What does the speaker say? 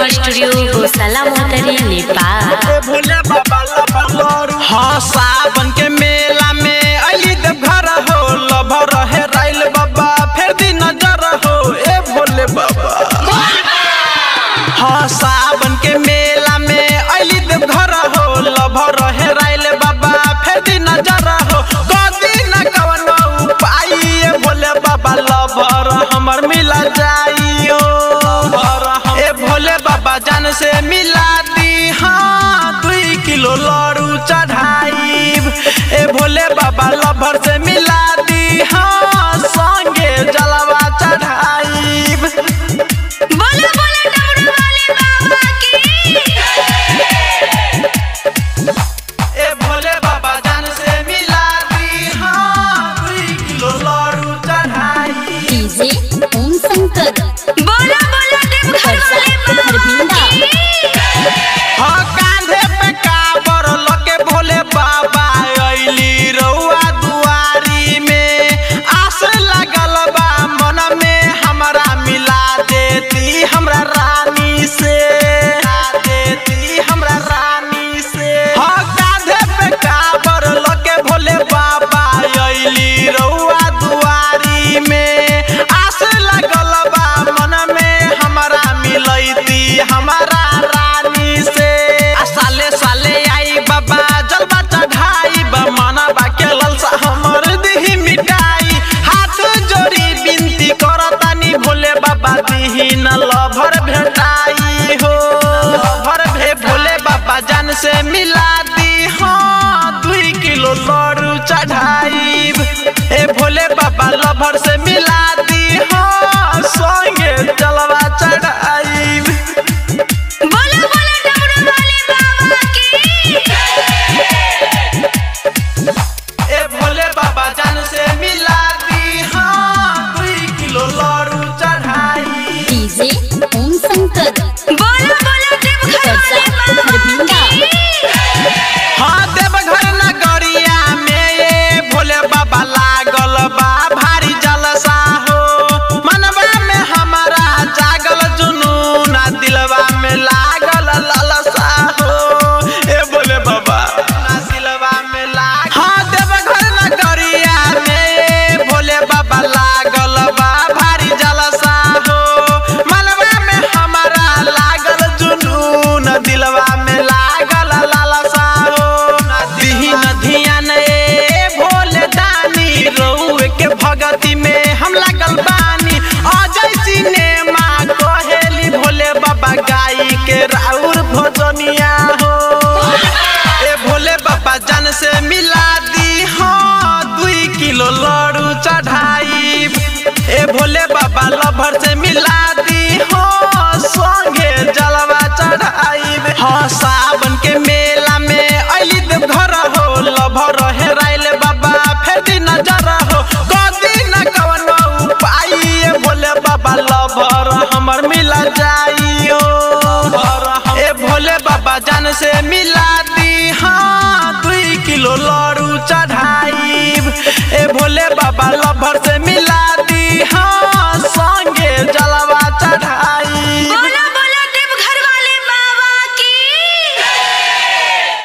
studio गौशाला मोहतरी नेपाल भोले बाबा लबलरू हाँ सावन के मेला में अली देव घर हो लभर है राइल बाबा फिर दी नजर हो ए भोले बाबा हाँ सावन के मेला में अली देव घर हो लभर है राइल बाबा फिर दी नजर हो कदी न कवन उपाय ए भोले बाबा लभर हमर मिला जाइयो ए भोले बाबा जान से मिला दी हाँ दुई किलो लड़ू चढ़ाई ए भोले बाबा लभर से मिला दी हाँ संगे जलवा चढ़ाई बोलो बोलो डमरू वाले बाबा की ए भोले बाबा जान से मिला दी हाँ दुई किलो लड़ू चढ़ाई डीजे ओम शंकर बोलो बोलो देवघर वाले बाबा की हाँ कांधे पे काबर लके भोले बाबा अइली रउआ दुआरी में आस लगल बा मन में हमरा मिला देती हमरा रानी से मिला देती हमरा रानी से हाँ कांधे पे काबर लके भोले बाबा अइली रउआ दुआरी में आस लगल बा मन में हमरा मिलैती हमारा रानी से आ साले साले आई बाबा जलवा चढ़ाई बा मानवा के ललसा हमर दिही मिटाई हाथ जोड़ी बिनती करतानी भोले बाबा दिही न लभर भेटाई हो लभर भे भोले बाबा जान से मिला दी हाँ दुई किलो लड़ू चढ़ाई ए भोले बाबा लभर से मिला दी हाँ संगे जलवा चढ़ाई बोलो बोलो डमरू वाले बाबा की ए भोले बाबा जान से मिला दी हाँ दुई किलो लड़ू चढ़ाई डीजे ओम शंकर बोलो बोलो देवघर वाले बाबा की हाँ देवघर नगरिया में ये भोले बाबा लागल बा भारी जलसा हो मनवा में हमारा जागल जुनून आ दिलवा में लागल ललसा हो ए भोले बाबा ना दिलवा में लाग हाँ देवघर नगरिया में ये भोले बाबा लागल बा भारी जलसा हो मनवा में हमारा लागल जुनून दिलवा में लागल लालसा हो दिही धियान ए भोले दानी रउए के भगती में हम लागल बानी अजय सिनेमा कहेली भोले बाबा गाई के राउर भोजनिया हो ए भोले बाबा जान से मिला दी हाँ दुई किलो लड़ू चढ़ाई ए भोले बाबा लभर से मिला दी हाँ संगे जलवा चढ़ाई हाँ सावन